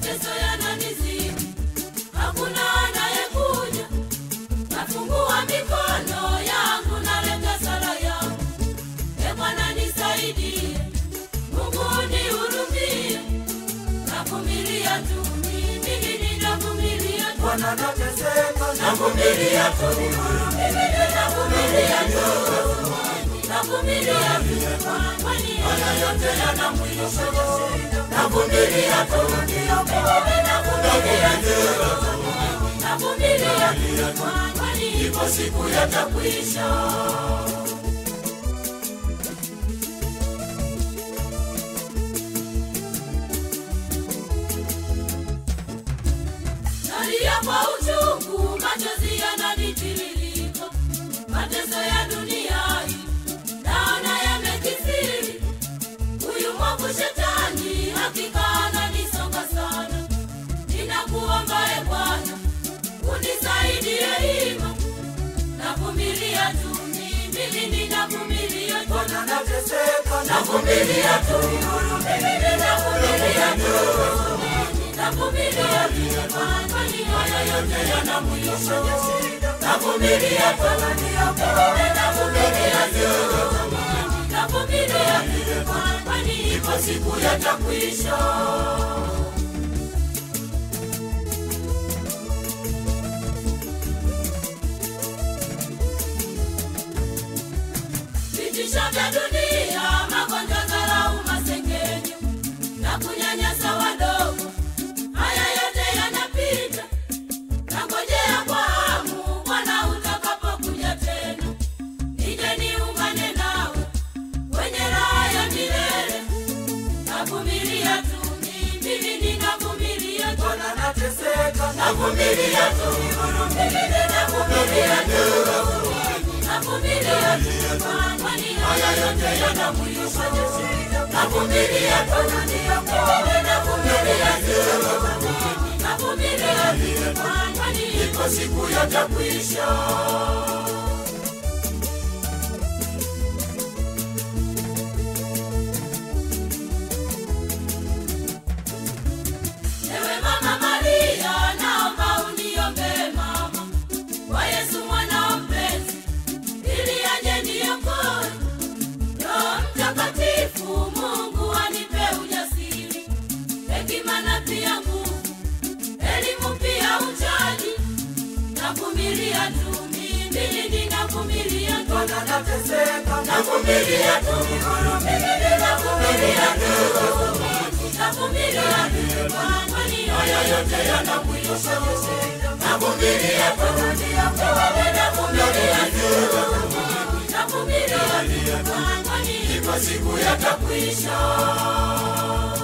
mateso yananizidi, hakuna anayekuja. Nafungua mikono yangu, naleta sala yangu, e Bwana nisaidie, Mungu nihurumie, navumilia tu mimi, ninavumilia tu Bwana nateseka, navumilia tu mimi, ninavumilia tu navumilia tu, kwani haya yote yana mwisho. Navumilia tu mimi, navumilia tu navumilia tu, kwani ipo siku yatakwisha. Nalia kwa uchungu, machozi yananitiririka, mateso ya dunia hii naona yamekithiri. Huyu mwovu shetani hakika ananisonga sana, ninakuomba e Bwana unisaidie hima, navumilia tu mimi, ninavumilia tu Bwana nateseka, navumilia tu mimi, ninavumilia tu navumilia tu, kwani haya yote yana mwisho. Navumilia tu mimi, navumilia tu navumilia tu, kwani ipo siku yatakwisha. vitisho vya dunia, magonjwa, dharau, masengenyo na kunyanyasa wadogo, haya yote yanapita. Nangojea kwa hamu Bwana utakapokuja tena, nije niungane nawe kwenye raha ya milele. Navumilia tu mimi, ninavumilia tu Bwana nateseka, navumilia tu mimi, ninavumilia tu navumilia tu, kwani haya yote yana mwisho. Navumilia tu mimi, navumilia tu navumilia tu, kwani ipo siku yatakwisha. Ewe Mama Maria, naomba uniombee mama kwa Yesu mwana mpenzi, ili aje niokoe. Roho Mtakatifu, Mungu anipe ujasiri, hekima na pia nguvu, elimu pia uchaji. Navumilia tu mimi, ninavumilia tu Bwana nateseka, navumilia tu mimi, ninavumilia tu navumilia tu, kwani haya yote yana mwisho. Navumilia tu mimi, navumilia tu navumilia tu, kwani ipo siku yatakwisha.